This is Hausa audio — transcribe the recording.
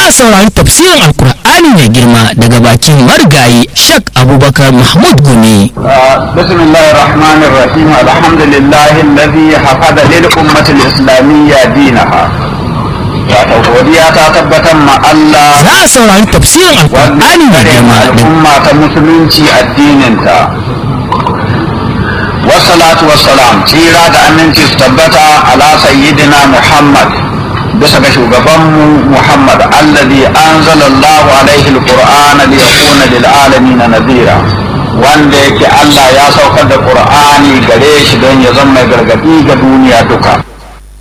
a saurari tafsirin alkur'ani mai girma daga bakin marigayi shak abubakar mahmud gumi بسم الله الرحمن الرحيم الحمد لله الذي حفظ للأمة الإسلامية دينها wato godiya ta tabbatar ma Allah za a saurari tafsirin alkur'ani mai girma daga al'umma ta musulunci addininta wassalatu wassalam tsira da aminci su tabbata ala sayyidina Muhammad bisa ga shugabanmu Muhammad alladhi anzala Allahu alaihi alqur'ana liyakuna lil alamin nadhira wanda yake Allah ya saukar da Qur'ani gare shi don ya zama mai gargadi ga duniya duka